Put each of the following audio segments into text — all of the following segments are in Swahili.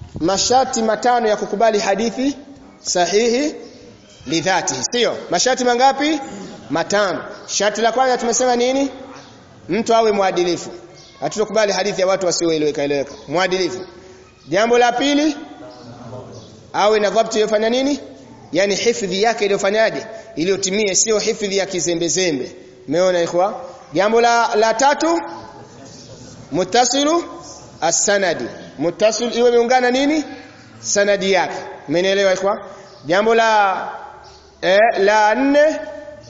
masharti matano ya kukubali hadithi sahihi lidhatihi sio masharti mangapi matano sharti la kwanza tumesema nini mtu awe mwadilifu hatutokubali hadithi ya watu wasioeleweka eleweka mwadilifu jambo la pili awe na dhabti iliyofanya nini yani hifadhi yake iliyofanyaje iliyotimia sio hifadhi ya kizembezembe umeona ikhwa jambo la la tatu muttasilu as-sanadi muttasil iwe imeungana nini sanadi yake umeelewa ikhwa jambo la eh, la nne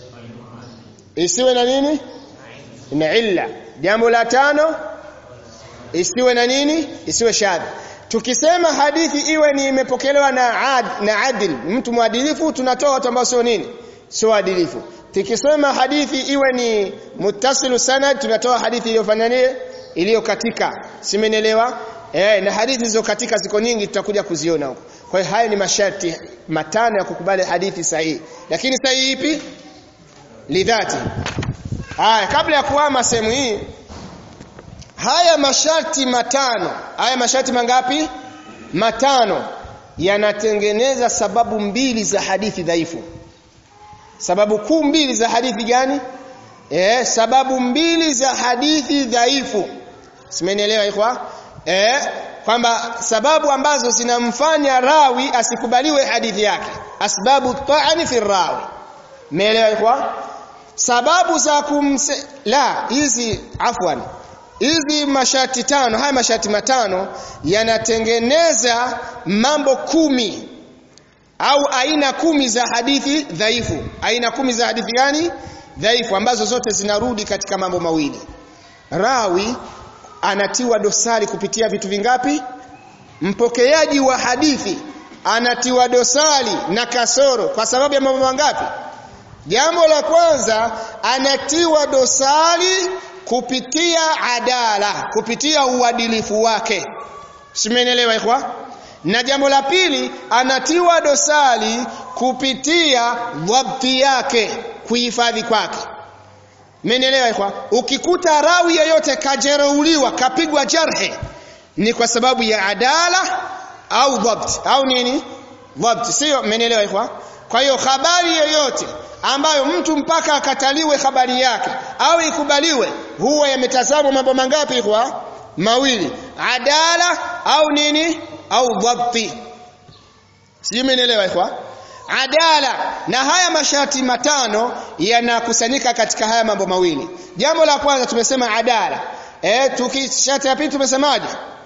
isiwe na nini na illa jambo la tano isiwe na nini isiwe shadhi tukisema hadithi iwe ni imepokelewa na ad, na adil mtu mwadilifu tunatoa watu ambao sio nini sio adilifu tukisema hadithi iwe ni muttasilu sanad tunatoa hadithi iliyofanya nini iliyo katika simenielewa eh na hadithi zilizo katika ziko nyingi tutakuja kuziona huko kwa hiyo haya ni masharti matano ya kukubali hadithi sahihi lakini sahihi ipi lidhati haya kabla ya kuhama sehemu hii haya masharti matano haya masharti mangapi matano yanatengeneza sababu mbili za hadithi dhaifu sababu kuu mbili za hadithi gani eh sababu mbili za hadithi dhaifu simenielewa ikhwa eh kwamba sababu ambazo zinamfanya rawi asikubaliwe hadithi yake asbabu ta'ani fi rawi meelewa ikhwa sababu za kumse la hizi afwan hizi mashati tano haya mashati matano yanatengeneza mambo kumi au aina kumi za hadithi dhaifu aina kumi za hadithi gani dhaifu ambazo zote zinarudi katika mambo mawili rawi anatiwa dosari kupitia vitu vingapi mpokeaji wa hadithi anatiwa dosari na kasoro kwa sababu ya mambo mangapi jambo la kwanza anatiwa dosari kupitia adala kupitia uadilifu wake simenielewa ikhwa na jambo la pili anatiwa dosari kupitia dhabti yake kuhifadhi kwake Mmenielewa ikhwa? Ukikuta rawi yoyote kajereuliwa, kapigwa jarhe ni kwa sababu ya adala au dhabt au nini? Dhabt. Sio mmenielewa ikhwa? Kwa hiyo habari yoyote ambayo mtu mpaka akataliwe habari yake au ikubaliwe huwa yametazamwa mambo mangapi ikhwa? Mawili. Adala au nini? Au dhabti. Sio mmenielewa ikhwa? adala na haya masharti matano yanakusanyika katika haya mambo mawili jambo la kwanza tumesema adala eh tukishati ya pili tumesemaje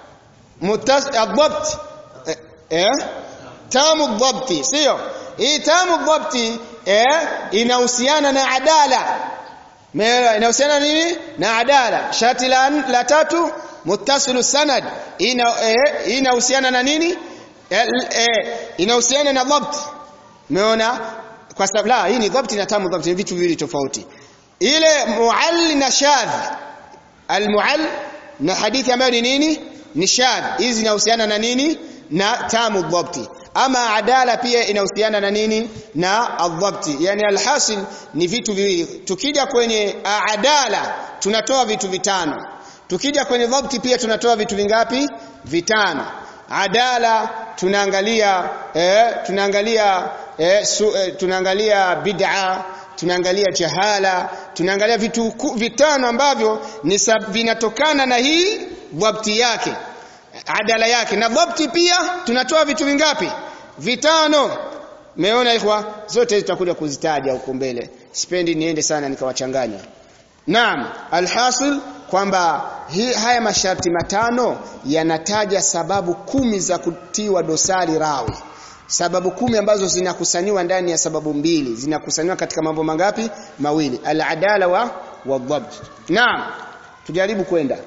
mutas adhabt eh, eh tamu dhabti sio hii tamu dhabti eh inahusiana na adala inahusiana nini na adala sharti la, la tatu muttasilu sanad ina eh, inahusiana na nini eh, eh, inahusiana na dhabti Umeona? Kwa sababu la hii ni dhabti na tamu dhabti ni vitu viwili tofauti. Ile muall na shadh. Al-muall na hadithi ambayo ni nini? Ni shadh. Hizi zinahusiana na nini? Na tamu dhabti. Ama adala pia inahusiana na nini? Na adhabti. Yani alhasil ni vitu viwili. Tukija kwenye adala tunatoa vitu vitano. Tukija kwenye dhabti pia tunatoa vitu vingapi? Vitano. Adala tunaangalia eh, tunaangalia eh, su, eh, tunaangalia bid'a tunaangalia jahala tunaangalia vitu vitano ambavyo ni vinatokana na hii dhabti yake adala yake na dhabti pia tunatoa vitu vingapi vitano meona ikhwa zote tutakuja kuzitaja huko mbele sipendi niende sana nikawachanganya naam alhasil kwamba haya masharti matano yanataja sababu kumi za kutiwa dosari rawi sababu kumi ambazo zinakusanywa ndani ya sababu mbili zinakusanywa katika mambo mangapi mawili al-adala wa wadhabt naam tujaribu kwenda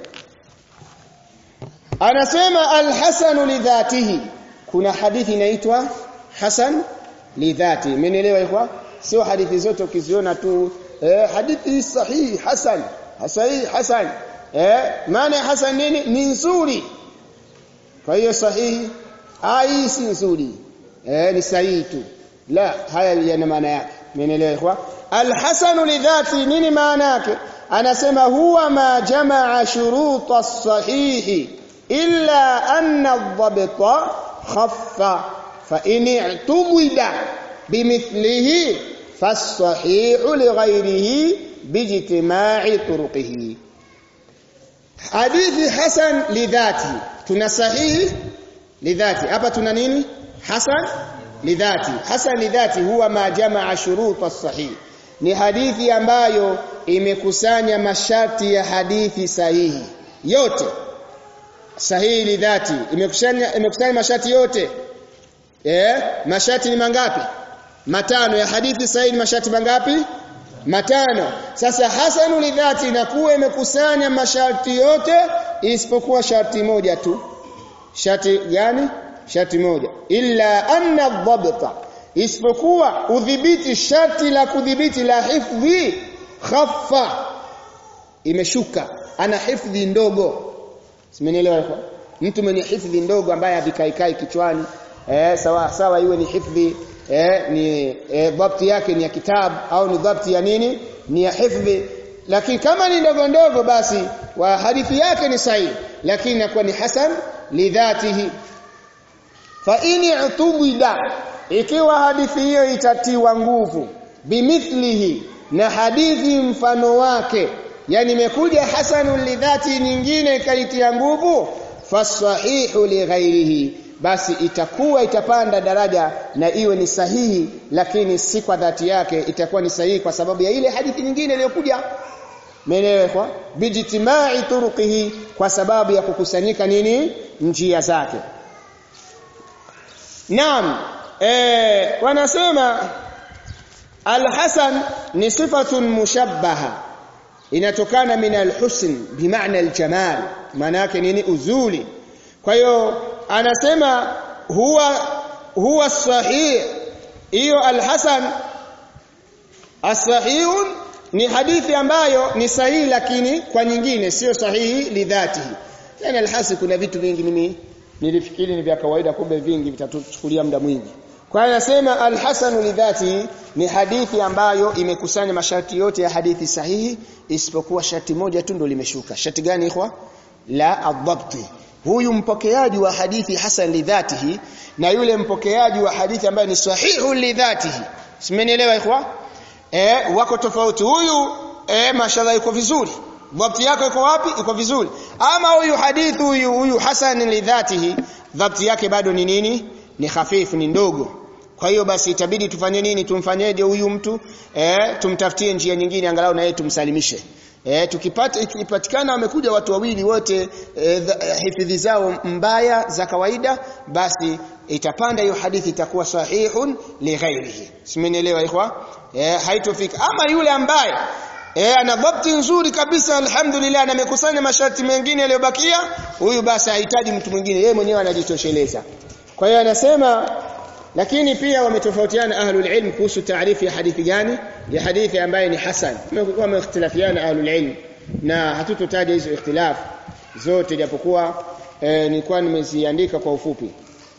anasema al-hasan lidhatihi kuna hadithi inaitwa hasan lidhati mmenielewa ikwa sio hadithi zote ukiziona tu eh, hadithi sahihi hasan sahihi hasan eh maana hasan nini ni nzuri kwa hiyo sahihi ai si nzuri eh ni sahihi tu la haya yana maana yake umeelewa ikhwa alhasanu lidhati nini maana yake anasema huwa ma jamaa shuruta sahihi illa anna adh-dhabta khaffa fa in i'tubida bimithlihi فالصحيح لغيره باجتماع طرقه hadithi hasan lidhati tuna sahihi lidhati hapa tuna nini hasan lidhati hasan lidhati huwa ma jamaa shurut as-sahih ni hadithi ambayo imekusanya masharti ya hadithi sahihi yote sahihi lidhati imekusanya imekusanya masharti yote eh masharti ni mangapi matano ya hadithi sahihi ni masharti mangapi matano sasa hasanu lidhati inakuwa imekusanya masharti yote isipokuwa sharti moja tu sharti gani sharti moja illa anna dhabta isipokuwa udhibiti sharti la kudhibiti la hifdhi khaffa imeshuka ana hifdhi ndogo simenielewa mtu mwenye hifdhi ndogo ambaye havikaikai kichwani eh sawa sawa iwe ni hifdhi eh, ni eh, dhabti yake ni ya kitabu au ni dhabti ya nini ni ya hifdhi lakini kama ni ndogo ndogo basi wa hadithi yake ni sahihi lakini inakuwa ni hasan lidhatihi fa ini utubida ikiwa hadithi hiyo itatiwa nguvu bimithlihi na hadithi mfano wake yani imekuja hasanun lidhati nyingine ikaitia nguvu fasahihu lighairihi basi itakuwa itapanda daraja na iwe ni sahihi lakini si kwa dhati yake itakuwa ni sahihi kwa sababu ya ile hadithi nyingine iliyokuja Umeelewa? Bijtimai turuqihi kwa sababu ya kukusanyika nini? Njia zake. Naam, eh wanasema Al-Hasan ni sifatun mushabbaha. Inatokana min al-husn bimaana al-jamal. Maana yake nini? Uzuri. Kwa hiyo anasema huwa huwa sahih. Hiyo Al-Hasan as-sahihun ni hadithi ambayo ni sahihi lakini kwa nyingine sio sahihi lidhatihi yani alhasi kuna vitu vingi mimi nilifikiri ni vya kawaida kumbe vingi vitatuchukulia muda mwingi kwa hiyo anasema alhasan lidhatihi ni hadithi ambayo imekusanya masharti yote ya hadithi sahihi isipokuwa sharti moja tu ndo limeshuka sharti gani ikhwa la adhabti huyu mpokeaji wa hadithi hasan lidhatihi na yule mpokeaji wa hadithi ambayo ni sahihu lidhatihi simenielewa ikhwa eh wako tofauti huyu eh mashallah yuko vizuri dhabti yako iko wapi iko vizuri ama huyu hadithi huyu huyu hasan lidhatihi dhabti yake bado ni nini ni hafifu ni ndogo kwa hiyo basi itabidi tufanye nini tumfanyeje huyu mtu eh tumtafutie njia nyingine angalau na yeye tumsalimishe eh tukipata ikipatikana wamekuja watu wawili wote eh, hifadhi zao mbaya za kawaida basi itapanda hiyo hadithi itakuwa sahihun li ghairihi simenielewa ikhwa eh haitofika ama yule ambaye eh ana dhabti nzuri kabisa alhamdulillah na amekusanya masharti mengine yaliyobakia huyu basi hahitaji mtu mwingine yeye mwenyewe anajitosheleza kwa hiyo anasema lakini pia wametofautiana ahlul ilm kuhusu taarifu ya hadithi gani ya hadithi ambayo ni hasan wameikhtilafiana ahlul ilm na hatutotaja hizo ikhtilaf zote japokuwa eh, nilikuwa nimeziandika kwa ufupi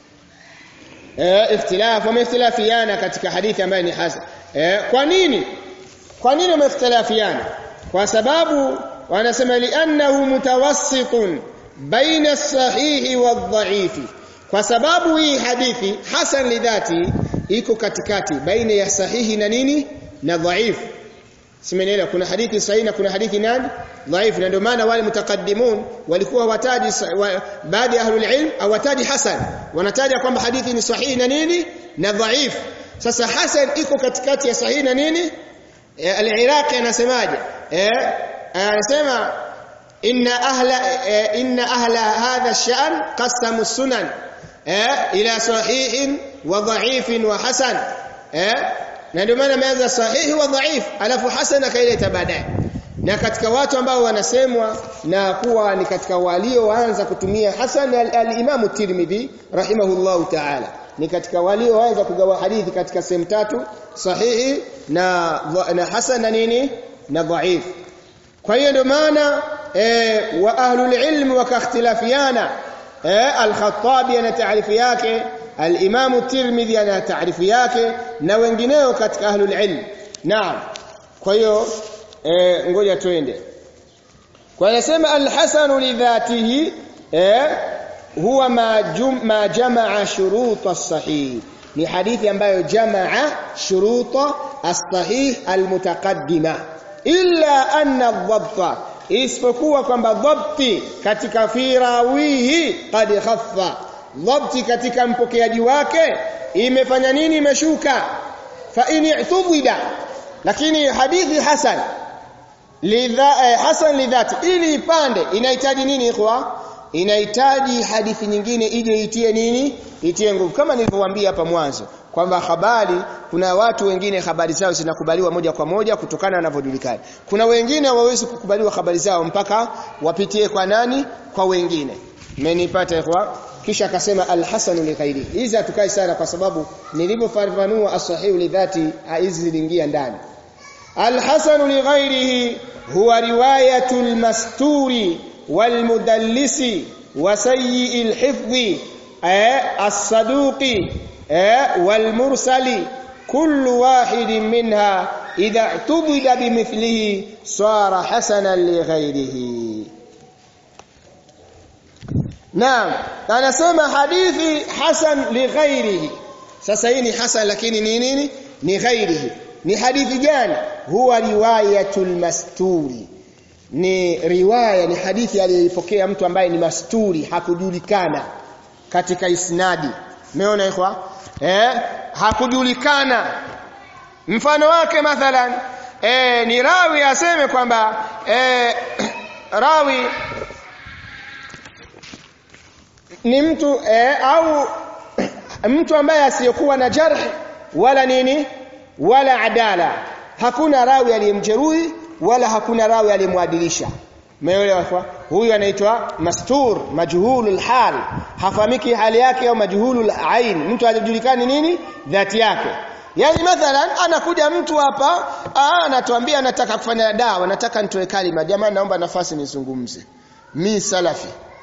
eh ikhtilaf wameikhtilafiana katika hadithi ambayo ni hasan eh kwa nini kwa nini wameikhtilafiana kwa sababu wanasema li'annahu mutawassitun baina as-sahihi wadh-dha'ifi kwa sababu hii hadithi hasan lidhati iko katikati baina ya sahihi na nini na dhaifu simenielewa kuna hadithi sahihi na kuna hadithi nani dhaifu na ndio maana wale mutakaddimun walikuwa wataji wa, baadhi ya ahlul ilm hawataji hasan wanataja kwamba hadithi ni sahihi na nini na dhaifu sasa hasan iko katikati ya sahihi na nini e, al-iraqi anasemaje eh anasema inna ahla e, inna ahla hadha ash-sha'n qasamu sunan eh ila sahihin wa dha'ifin wa hasan eh na ndio maana ameanza sahihi wa dhaif alafu hasan akaileta baadaye na katika watu ambao wanasemwa na kuwa ni katika walioanza kutumia hasan al-Imam al Tirmidhi rahimahullahu ta'ala ni katika walioanza kugawa hadithi katika sehemu tatu sahihi na na hasan na nini na dhaif kwa hiyo ndio maana eh, wa ahlul ilm wakakhtilafiana eh, al-Khattabi ana taarifu yake al-Imam Tirmidhi ana taarifu yake na wengineo katika ahlul ilm naam kwa hiyo eh, ngoja twende kwa anasema al-Hasan li dhatihi eh huwa ma, jum, ma jamaa shuruta sahih ni hadithi ambayo jamaa shuruta as-sahih al-mutaqaddima illa anna dhabta isipokuwa kwamba dhabti katika firawihi qad khaffa dhabti katika mpokeaji wake imefanya nini imeshuka fa in i'tubida lakini hadithi hasan lidha eh, hasan lidhati ili ipande inahitaji nini ikhwa inahitaji hadithi nyingine ije itie nini itie nguvu kama nilivyowaambia hapa mwanzo kwamba habari kuna watu wengine habari zao zinakubaliwa moja kwa moja kutokana na wanavyojulikana kuna wengine hawawezi kukubaliwa habari zao mpaka wapitie kwa nani kwa wengine mmenipata ikhwa kisha akasema al-hasan li ghairi hizi hatukai sana kwa sababu nilivyofafanua as-sahih li dhati hizi ziliingia ndani al-hasan li ghairihi huwa riwayatul masturi wal mudallisi wa sayyi al-hifdhi as-saduqi wal mursali كل واحد منها إذا اعتبد بمثله صار حسنا لغيره Naam, anasema hadithi hasan li ghairihi. Sasa hii ni hasan lakini ni nini? Ni ghairihi. Ni hadithi gani? Huwa riwayatul masturi. Ni riwaya ni hadithi aliyoipokea mtu ambaye ni masturi, hakujulikana katika isnadi. Umeona ikhwa? Eh, hakujulikana. Mfano wake mathalan eh, ni rawi aseme kwamba eh, rawi ni mtu eh, au mtu ambaye asiyokuwa na jarh wala nini wala adala hakuna rawi aliyemjeruhi wala hakuna rawi aliyemwadilisha umeelewa kwa huyu anaitwa mastur majhulul hal hafahamiki hali yake au majhulul ain mtu hajulikani nini dhati yake yani mathalan anakuja mtu hapa anatuambia anataka kufanya dawa nataka nitoe kalima jamani naomba nafasi nizungumze mi salafi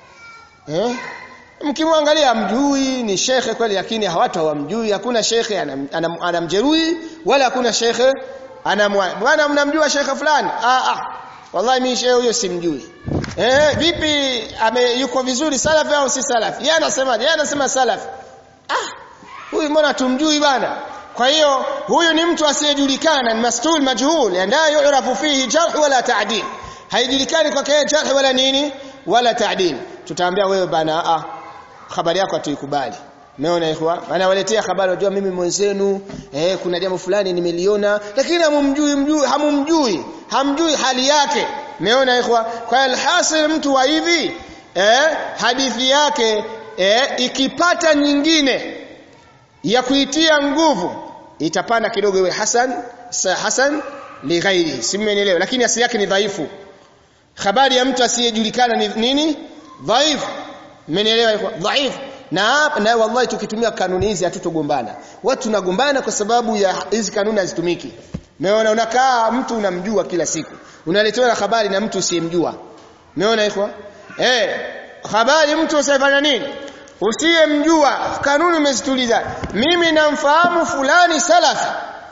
eh mkimwangalia mjui ni shekhe kweli lakini hawatu hawamjui hakuna shekhe anamjeruhi anam, anam wala hakuna shekhe anamwa bwana mnamjua shekhe fulani ah ah wallahi mimi shekhe huyo simjui eh vipi ame yuko vizuri salafi au si salafi yeye anasema yeye anasema salafi ah huyu mbona tumjui bana kwa hiyo huyu ni mtu asiyejulikana ni mastul majhul ndio yurafu fihi jarh wala ta'dil haijulikani kwa yeye jarh wala nini wala ta'dil tutaambia wewe bana ah habari yako hatuikubali umeona ikhwa maana waletea habari unajua mimi mwenzenu eh kuna jambo fulani nimeliona lakini hamumjui mjui hamumjui hamjui hali yake umeona ikhwa kwa alhasil mtu wa hivi eh hadithi yake eh ikipata nyingine ya kuitia nguvu itapanda kidogo iwe hasan hasan li ghairi simenielewa lakini asili yake ni dhaifu habari ya mtu asiyejulikana ni nini dhaifu mmenielewa iko dhaifu na na wallahi tukitumia kanuni hizi hatutogombana watu tunagombana kwa sababu ya hizi kanuni hazitumiki umeona unakaa mtu unamjua kila siku unaletewa habari na mtu usiyemjua umeona iko eh habari mtu usifanya nini usiyemjua kanuni umezituliza mimi namfahamu fulani salafi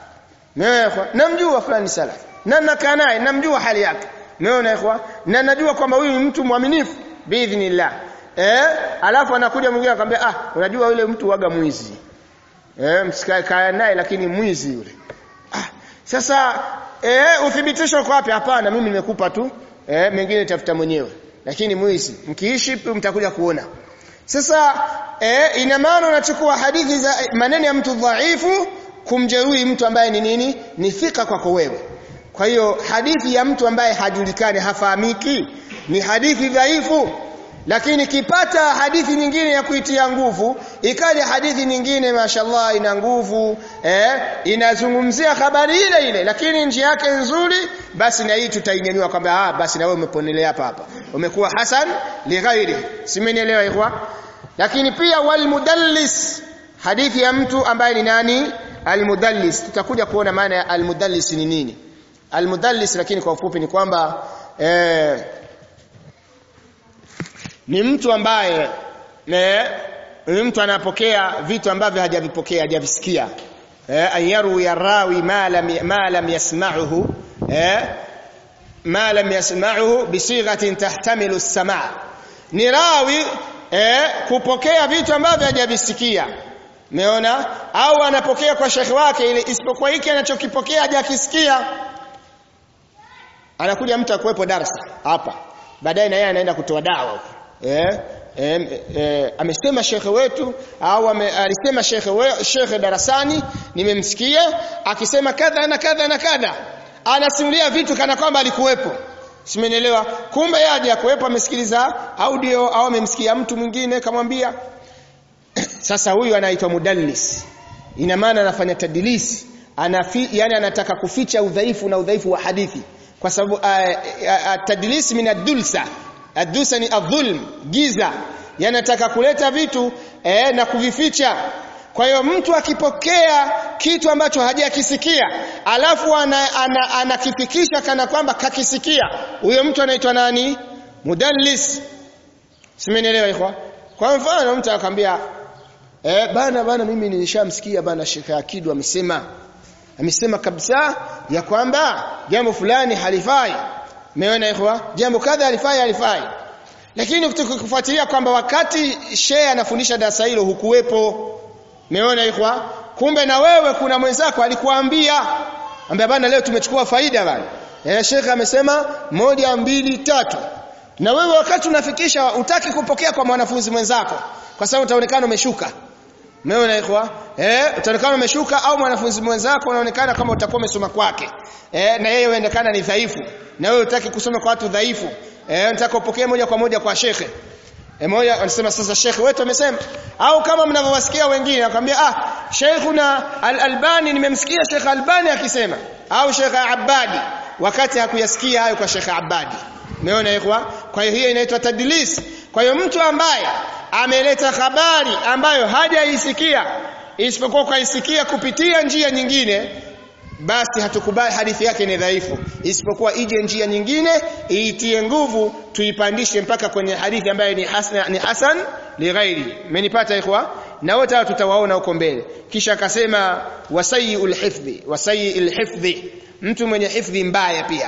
umeona namjua fulani salafi na nakaa naye namjua hali yake umeona ikhwa na najua kwamba huyu ni mtu mwaminifu biidhnillah eh alafu anakuja mwingine akamwambia ah unajua yule mtu waga mwizi eh msikae naye lakini mwizi yule ah sasa eh uthibitisho uko wapi hapana mimi nimekupa tu eh mengine tafuta mwenyewe lakini mwizi mkiishi mtakuja kuona sasa eh ina maana unachukua hadithi za maneno ya mtu dhaifu kumjeruhi mtu ambaye ni nini ni thika kwako wewe kwa hiyo hadithi ya mtu ambaye hajulikani hafahamiki ni hadithi dhaifu lakini kipata hadithi nyingine ya kuitia nguvu ikaja hadithi nyingine mashallah ina nguvu eh inazungumzia habari ile ile lakini njia yake nzuri basi na hii tutainyanyua kwamba ah basi na wewe umeponelea hapa hapa umekuwa hasan li ghairi simenielewa ikhwa lakini pia wal mudallis hadithi ya mtu ambaye ni nani al mudallis tutakuja kuona maana ya al mudallis ni nini al mudallis lakini kwa ufupi ni kwamba eh ni mtu ambaye ne, ni mtu anapokea vitu ambavyo hajavipokea hajavisikia eh ayaru ya rawi ma lam ma lam yasma'uhu eh ma lam yasma'uhu bisighatin tahtamilu as-sama' ni rawi eh, kupokea vitu ambavyo hajavisikia Umeona? Au anapokea kwa shekhi wake ile isipokuwa hiki anachokipokea hajakisikia. Anakuja mtu akuwepo darasa hapa. Baadaye na yeye anaenda kutoa dawa huko. Eh? Eh, eh, amesema shekhe wetu au ame, alisema shekhe we, shekhe darasani nimemsikia akisema kadha na kadha na kadha anasimulia vitu kana kwamba alikuwepo simenielewa kumbe yeye hajakuwepo amesikiliza audio au amemsikia mtu mwingine kamwambia sasa huyu anaitwa mudallis ina maana anafanya tadlisi anafi yani anataka kuficha udhaifu na udhaifu wa hadithi kwa sababu tadlis min ad-dulsa ad-dulsa ni adh-dhulm giza yanataka kuleta vitu eh, na kuvificha kwa hiyo mtu akipokea kitu ambacho hajakisikia alafu anakifikisha ana, ana kana kwamba kakisikia huyo mtu anaitwa nani mudallis simenielewa ikhwa kwa mfano mtu akamwambia Eh bana bana mimi nilishamsikia bana Sheikh Akidu amesema amesema kabisa ya kwamba jambo fulani halifai. Umeona ikhwa? Jambo kadha halifai halifai. Lakini kufuatilia kwamba wakati Sheikh anafundisha darasa hilo hukuwepo. Umeona ikhwa? Kumbe na wewe kuna mwenzako alikuambia ambia bana leo tumechukua faida bana. Eh Sheikh amesema moja mbili tatu. Na wewe wakati unafikisha utaki kupokea kwa mwanafunzi mwenzako kwa sababu utaonekana umeshuka. Umeona ikhwa? Eh, utaonekana umeshuka au mwanafunzi mwenzako unaonekana kama utakuwa umesoma kwake. Eh, na yeye unaonekana ni dhaifu. Na wewe unataka kusoma kwa watu dhaifu. Eh, unataka upokee moja kwa moja kwa shekhe. E moja anasema sasa shekhe wetu amesema au kama mnavyowasikia wengine akwambia ah Sheikhuna Al-Albani nimemsikia Sheikh Albani akisema au Sheikh Abadi wakati hakuyasikia hayo kwa Sheikh Abadi. Umeona ikhwa? Kwa hiyo hiyo inaitwa tadlis. Kwa hiyo mtu ambaye ameleta habari ambayo hajaisikia isipokuwa kaisikia kupitia njia nyingine basi hatukubali hadithi yake ni dhaifu isipokuwa ije njia nyingine iitie nguvu tuipandishe mpaka kwenye hadithi ambayo ni hasan ni hasan lighairi menipata ikhwa na wote hao tutawaona huko mbele kisha akasema wasayiul hifdhi wasayiul hifdhi mtu mwenye hifdhi mbaya pia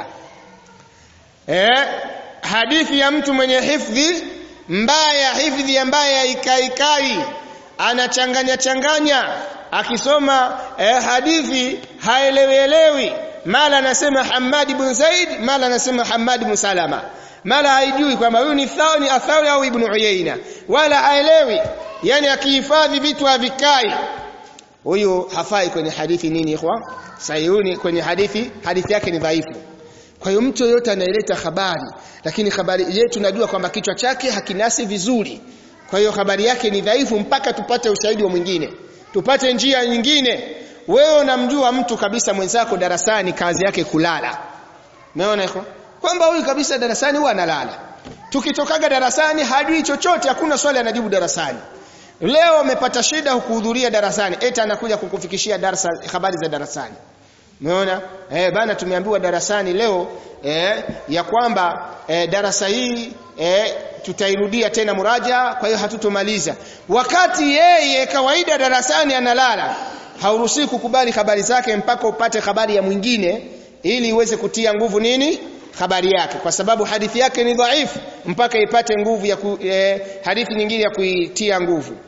eh hadithi ya mtu mwenye hifdhi mbaya hifdhi ambaye haikaikai anachanganya changanya akisoma eh, hadithi haelewielewi mala anasema Hamad ibn Zaid mala anasema Hamad ibn Salama mala haijui kwamba huyu ni Thawni Athawi au Ibn Uyayna wala haelewi yani akihifadhi vitu havikai huyu hafai kwenye hadithi nini ikhwa sayuni kwenye hadithi hadithi yake ni dhaifu kwa hiyo mtu yote anaeleta habari lakini habari yetu tunajua kwamba kichwa chake hakinasi vizuri kwa hiyo habari yake ni dhaifu mpaka tupate ushahidi wa mwingine tupate njia nyingine wewe unamjua mtu kabisa mwenzako darasani kazi yake kulala umeona iko kwamba huyu kabisa darasani huwa analala tukitokaga darasani hajui chochote hakuna swali anajibu darasani leo amepata shida kuhudhuria darasani eti anakuja kukufikishia darasa habari za darasani Umeona? Eh bana tumeambiwa darasani leo eh, ya kwamba eh, darasa hii eh, tutairudia tena muraja kwa hiyo hatutomaliza. Wakati yeye kawaida darasani analala, hauruhusi kukubali habari zake mpaka upate habari ya mwingine ili iweze kutia nguvu nini? habari yake kwa sababu hadithi yake ni dhaifu mpaka ipate nguvu ya ku, eh, hadithi nyingine ya kuitia nguvu.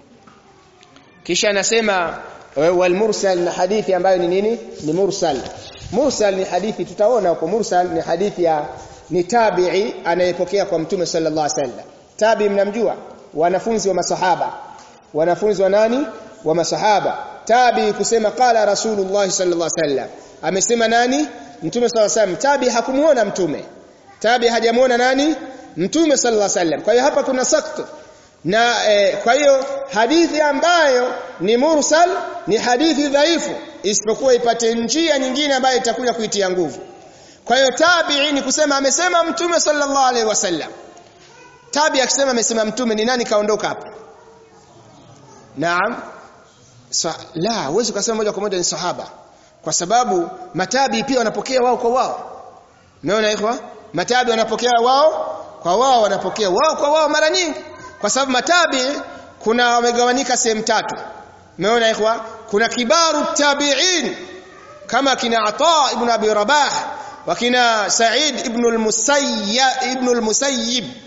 Kisha anasema wal mursal na hadithi ambayo ni nini ni mursal mursal ni hadithi tutaona huko mursal ni hadithi ya ni tabi'i anayepokea kwa mtume sallallahu alaihi wasallam tabi mnamjua wanafunzi wa masahaba wanafunzi wa nani wa masahaba tabi kusema qala rasulullah sallallahu alaihi wasallam amesema nani mtume sallallahu alaihi wasallam tabi hakumuona mtume tabi hajamuona nani mtume sallallahu alaihi wasallam kwa hiyo hapa kuna sakto na eh, kwa hiyo hadithi ambayo ni mursal ni hadithi dhaifu isipokuwa ipate njia nyingine ambayo itakuja kuitia nguvu kwa hiyo tabi'i ni kusema amesema mtume sallallahu alaihi wasallam tabi akisema amesema mtume ni nani kaondoka hapo naam Sa, la huwezi kusema moja kwa moja ni sahaba kwa sababu matabi pia wanapokea wao kwa wao umeona ikhwa matabi wanapokea wao kwa wao wanapokea wao kwa wao mara nyingi kwa sababu matabi kuna wamegawanyika sehemu tatu umeona ikhwa kuna kibaru tabi'in kama kina Ata ibn Abi Rabah wakina Sa'id ibn al-Musayyib ibn al-Musayyib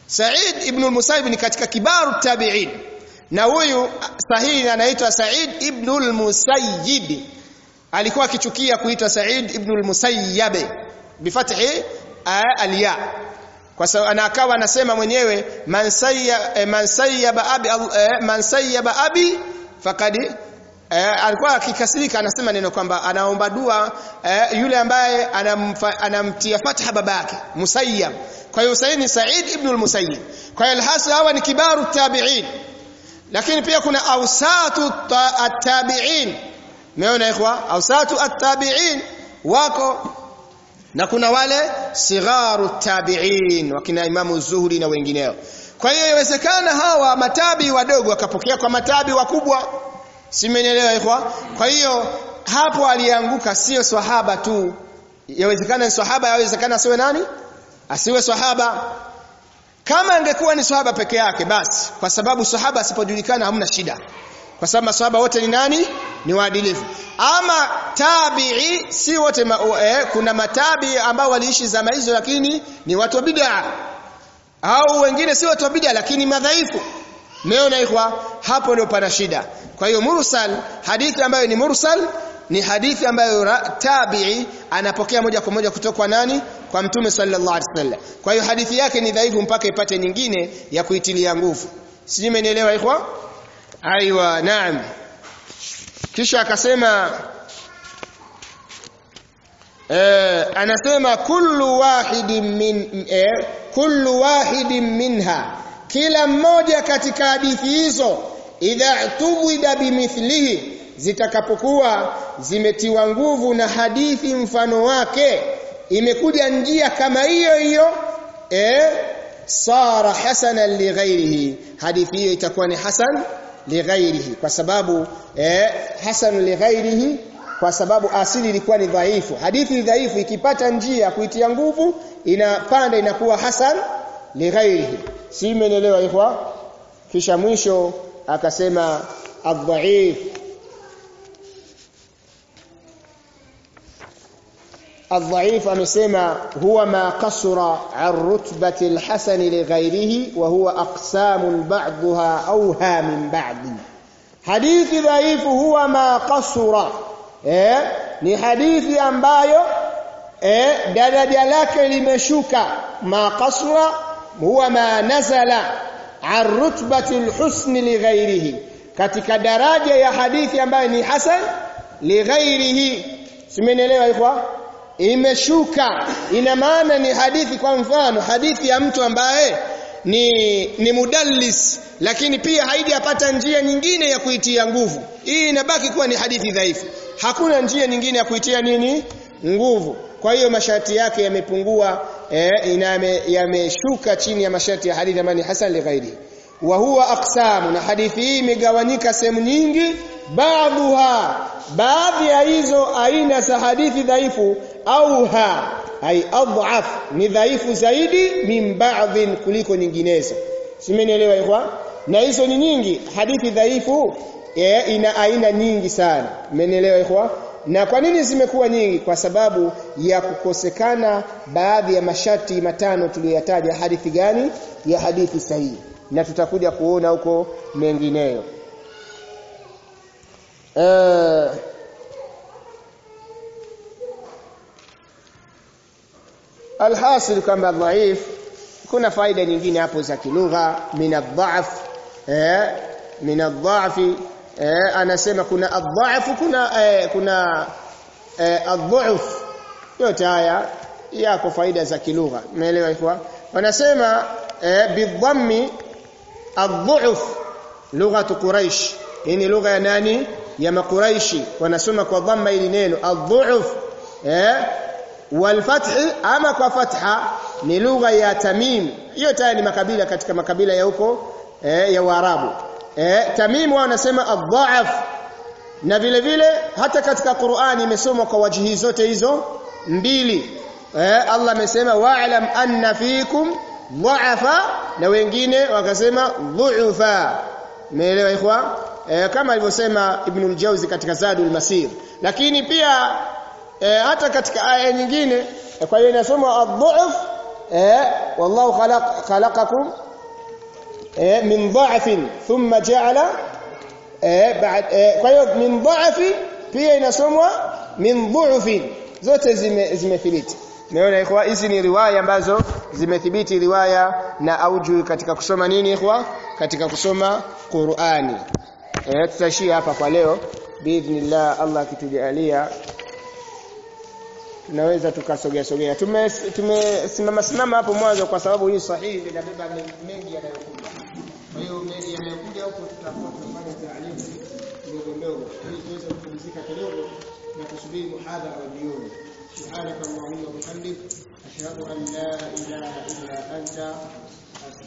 Sa'id ibn al-Musayyib ni katika kibaru tabi'in na huyu sahihi anaitwa Sa'id ibn al-Musayyib alikuwa akichukia kuitwa Sa'id ibn al-Musayyab bifathi al-ya kwa sababu ana akawa anasema mwenyewe man sayya man sayyaba abi man sayyaba abi faqad eh, alikuwa akikasirika anasema neno kwamba anaomba dua eh, yule ambaye anamfa, anamtia fatha babake musayyab kwa hiyo Said ni Said ibn al-Musayyib kwa hiyo alhasil hawa ni kibaru tabi'in lakini pia kuna awsatu at-tabi'in umeona ikhwa awsatu at-tabi'in wako na kuna wale sigharu tabi'in wakina Imamu Zuhri na wengineo kwa hiyo inawezekana hawa matabi wadogo wakapokea kwa matabi wakubwa simenielewa ikhwa kwa hiyo hapo alianguka sio swahaba tu yawezekana ni swahaba yawezekana asiwe nani asiwe swahaba kama angekuwa ni swahaba peke yake basi kwa sababu swahaba asipojulikana hamna shida kwa sababu maswahaba wote ni nani ni waadilifu ama tabi'i si wote ma, eh, kuna matabi ambao waliishi zama hizo lakini ni watu wa bid'a au wengine si watu wa bid'a lakini madhaifu meona ikhwa hapo ndio pana shida kwa hiyo mursal hadithi ambayo ni mursal ni hadithi ambayo tabi'i anapokea moja kwa moja kutoka kwa nani kwa mtume sallallahu alaihi wasallam kwa hiyo hadithi yake ni dhaifu mpaka ipate nyingine ya kuitilia nguvu sijui mmenielewa ikhwa aiwa naam kisha akasema eh, anasema kullu wahidin min eh, kullu wahidin minha kila mmoja katika hadithi hizo idha tuwida bimithlihi zitakapokuwa zimetiwa nguvu na hadithi mfano wake imekuja njia kama hiyo hiyo eh sara hasanan lighairihi hadithi hiyo itakuwa ni hasan lighairihi kwa sababu eh hasan lighairihi kwa sababu asili ilikuwa ni dhaifu hadithi dhaifu ikipata njia kuitia nguvu inapanda inakuwa hasan lighairihi si imeelewa ikhwa kisha mwisho akasema adhaif الضعيف amesema huwa ma kasura an rutbati alhasan lighairihi wa huwa aqsam ba'daha awha min ba'd hadithi dhaifu huwa ma kasura eh ni hadithi ambayo eh daraja lake limeshuka ma kasura huwa ma nazala an rutbati alhusn lighairihi katika daraja ya hadithi ambayo ni hasan lighairihi simenielewa ikhwa imeshuka ina maana ni hadithi kwa mfano hadithi ya mtu ambaye ni ni mudallis lakini pia haijapata njia nyingine ya kuitia nguvu hii inabaki kuwa ni hadithi dhaifu hakuna njia nyingine ya kuitia nini nguvu kwa hiyo masharti yake yamepungua eh, yameshuka chini ya masharti ya hadithi ambayo ni hasan li ghairi wa huwa aqsamu na hadithi hii imegawanyika sehemu nyingi baadhiha baadhi ya hizo aina za hadithi dhaifu au ha ai adhaf ni dhaifu zaidi min ba'dhin kuliko nyinginezo simenielewa ikhwa na hizo ni nyingi hadithi dhaifu e, ina aina nyingi sana mmenielewa ikhwa na kwa nini zimekuwa nyingi kwa sababu ya kukosekana baadhi ya masharti matano tuliyoyataja hadithi gani ya hadithi sahihi na tutakuja kuona huko mengineyo uh, alhasil kwamba dhaif kuna faida nyingine hapo za kilugha min adhaf eh min adhaf eh anasema kuna adhaf kuna eh, kuna eh, adhuf yote haya yako faida za kilugha umeelewa ikhwa wanasema eh, bidhammi adhuf lugha quraish hii ni lugha ya nani ya makuraishi wanasoma kwa dhamma ili neno adhuf eh walfathi ama kwa fatha ni lugha ya Tamim hiyo tayari ni makabila katika makabila ya huko eh, ya Waarabu eh, Tamim wao wanasema adhaaf na vile vile hata katika Qur'ani imesomwa kwa wajihi zote hizo mbili eh, Allah amesema wa'lam anna fikum dha'afa na wengine wakasema dhu'ufa umeelewa ikhwa eh, kama alivyosema Ibn al-Jawzi katika Zadul Masir lakini pia e, hata katika aya nyingine e, kwa hiyo inasoma adhuf eh wallahu khalaq khalaqakum eh min dha'fin thumma ja'ala eh ba'd eh, kwa hiyo min dha'fi pia inasomwa min dhu'fin zote zime zimethibiti Naona ikhwa hizi ni riwaya ambazo zimethibiti riwaya na auju katika kusoma nini ikhwa katika kusoma Qur'ani eh tutashia hapa kwa leo biidhnillah Allah akitujalia tunaweza tukasogea sogea tumesimama simama hapo mwanzo kwa sababu hii sahihi inabeba mengi yanayokuja kwa hiyo mengi yanayokuja huko tutakuwa tunafanya taalimu ndogo ndogo ili tuweze kupumzika kidogo na kusubiri muhadhara wa jioni subhanaka allahumma wa bihamdik ashhadu an la ilaha illa anta